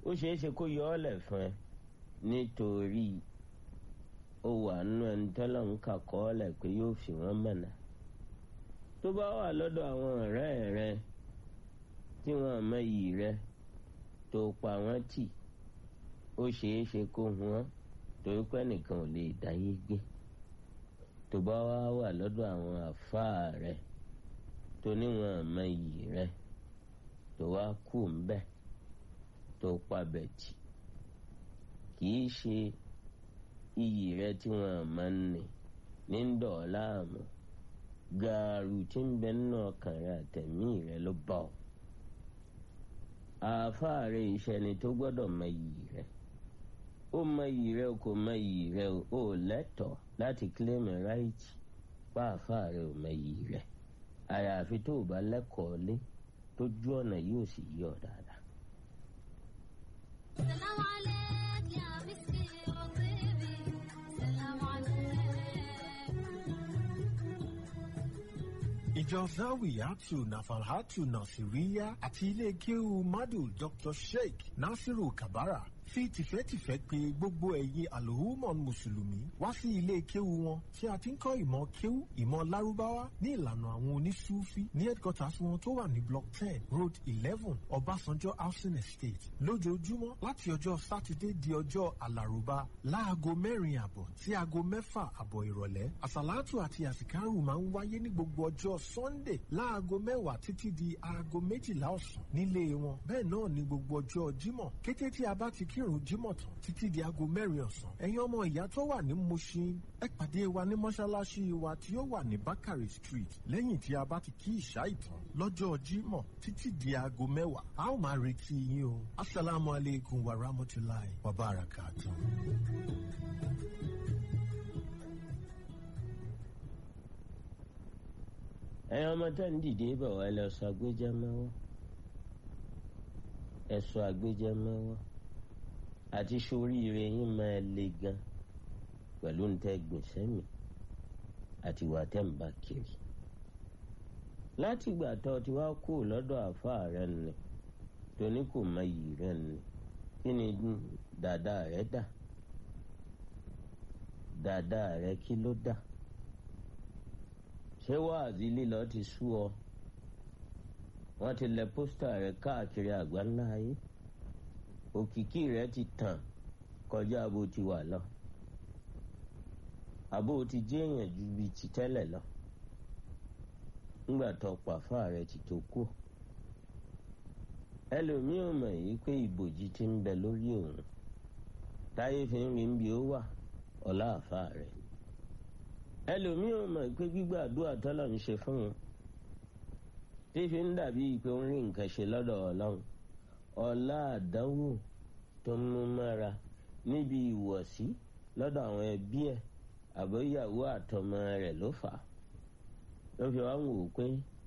ó ṣeé ṣe kó yọ ọ́ lẹ̀ fún ẹ nítorí ó wà nínú ẹni tọ́lọ̀ ń kà kọ́ ọ́ lẹ̀ pé yóò fi wọ́n mọ̀nà tó bá wà lọ́dọ̀ àwọn ọ̀rẹ́ rẹ tí wọ́n mọyì rẹ tó pa wọ́n tì ó ṣeé ṣe kó wọ́n torí pé nìkan ò lè dáyé gbé tó bá wá wà lọ́dọ̀ àwọn àfáà rẹ tó níwọ̀n mọyì rẹ tó wá kú ńbẹ tó pa bẹ̀tì kì í ṣe iyì rẹ tí wọ́n máa ń nì ní ń dọ̀ ọ́ láàmú gààrú tí ń bẹ nínú ọkàn rẹ àtẹ̀mí rẹ ló bá ọ àáfàá rẹ ìṣẹni tó gbọ́dọ̀ mọ iyì rẹ ó mọ iyì rẹ kò mọ iyì rẹ ó lẹ́tọ̀ọ́ láti claim right pa àáfàá rẹ ò mọ iyì rẹ àyàfi tó o bá lẹ́kọ̀ọ́ lé tójú ọ̀nà yóò sì yí ọ dáadáa. سلام عليك يا مسكي وطيبي سلام عليك ìjọ zawiyatu nafalhatu nasiriya àti ilé kéwu madu dr sheikh nasiru kabara fi tìfẹ́tìfẹ́ pè gbogbo ẹ̀yin alhumon mùsùlùmí wá sí ilé kéwu wọn tí a ti ń kọ́ ìmọ̀ kéwu ìmọ̀ lárúbáwá ní ìlànà àwọn onísúfí ní headquarters wọn tó wà ní block ten road eleven ọbásanjọ́ housing estate lójoojúmọ́ láti ọjọ́ sátidé di ọjọ́ alárùbá láago mẹ́rin àbọ̀ sí aago mẹ́fà àbọ̀ ìrọ̀lẹ́ àsàlátù àti àsìkárù máa ń wáyé ní gbogbo ọjọ́ sunday láago mẹ́wàá títí di aago méjìlá ọ̀sán nílé wọn bẹ́ẹ̀ náà ní gbogbo ọjọ́ jímọ̀ kété tí a bá ti kírun jímọ̀ tán títí di aago mẹ́rin ọ̀sán ẹ̀yin ọmọ ìyá tó wà ní mushin ẹ pàdé wa ní mọ́ṣáláṣí wa tí ó wà ní bakari street lẹ́yìn tí a bá ti kí ìṣá ìtàn lọ́jọ́ jímọ̀ títí di aago mẹ́wàá a ó máa retí yín o asalaamu aleykum wa rahmatulahi wa barakatuh. ẹ̀yin ọmọ tó ń dìde bọ̀ wá lọ sọ agbéjẹ́ mọ́wọ́ ẹ sọ agbéjẹ́ mọ́wọ́ àti soríire yín máa le gan pẹ̀lú ntẹ́ gbèsè mi àti ìwà tẹ́ ń bá kiri láti ìgbà tó ti wá kú lọ́dọ̀ àáfàá rẹ nì tóní kò mọ iyì rẹ nì kí ni dàda rẹ dà dàda rẹ kí ló dà ṣé wáàzí lílọ ti sú ọ wọ́n ti lẹ pósítà rẹ káàkiri àgbáńlá ayé òkìkí rẹ ti tàn kọjá bó ti wà lọ àbó ti jéèyàn ju bíi ti tẹ́lẹ̀ lọ ńgbà tó pàfà rẹ ti tó kú ẹlòmíì ò mọ̀ yìí pé ìbòjì ti ń bẹ lórí òun táyé fi ń rí bí ó wà ọ̀la àfa rẹ̀ ẹlòmíì ò mọ̀ pé gbígbàdúrà tọ́lọ̀ ń ṣe fún un tí fi ń dàbí pé ó ń rí nǹkan ṣe lọ́dọ̀ ọlọ́run ọ̀la àdánwò tó ń mú mọ́ra níbi ìwọ̀sí lọ́dọ̀ àwọn ẹbí ẹ̀ àbóyàwó àtọmọ rẹ̀ ló fà á ló fi wá ń wò ó pé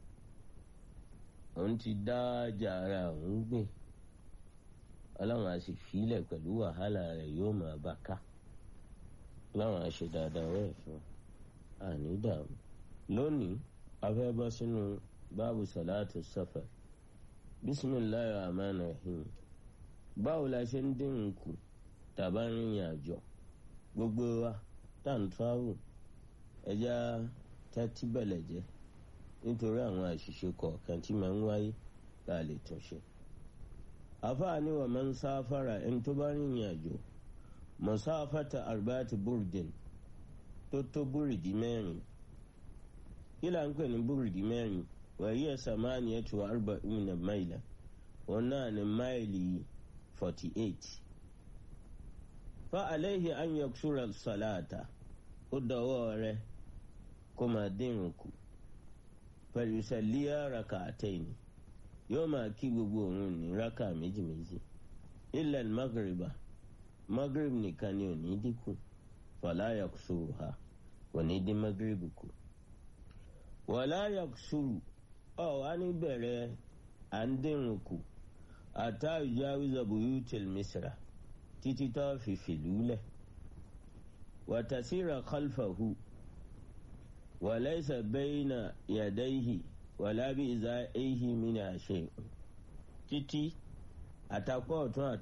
òun ti dá ọjà ara òun gbìn ọlọ́run á sì fílẹ̀ pẹ̀lú wàhálà rẹ̀ yóò máa bá ká ọlọ́run á ṣe dáadáa wẹ̀ fún àní dààmú lónìí a fẹ́ bọ́ sínú báàbù sàlátù safar bisimilayi rahman rahim báwo la ṣe ń dín kù tàbá rìnrìn àjò gbogbo wa tá n travel ẹja tẹ́tí bẹ̀lẹ̀ jẹ́ nítorí àwọn àṣìṣe kọ̀ọ̀kan tí máa ń wáyé tá a lè tún ṣe. àfáàní wa máa ń sáfara ẹni tó bá rìnrìn àjò mọ̀sáfàtà arbati burdin tó tó búrìdì mẹ́rin kí là ń pè ní búrìdì mẹ́rin wàyí ẹ̀ sàmáàní ẹ̀ tó arba ìmìnà máìlà òun náà ní máìlì forty eight fa alayhi an yaksura salata ó dọwọ́ rẹ̀ kó máa dínrùn kù pẹ̀lú sẹ́líà raka àtẹ̀yìn yóò máa kí gbogbo òun ní raka méjì méjì ilẹ̀ magriba magrib nìkan ni ò ní dínkù fala yaksuru ha kò ní dín magrib kù wala yaksuru ọ̀ wá ní bẹ̀rẹ̀ à ń dínrùn kù ata yujawiza buyutil misra títí tó fi fìlú lẹ̀ wàtàsíra khalfahu wàlẹ́sà bẹ́yìnà yàdáyìí wàlábí ìzá èyí mìíràn ṣe títí àtàkọ́ ọ̀tún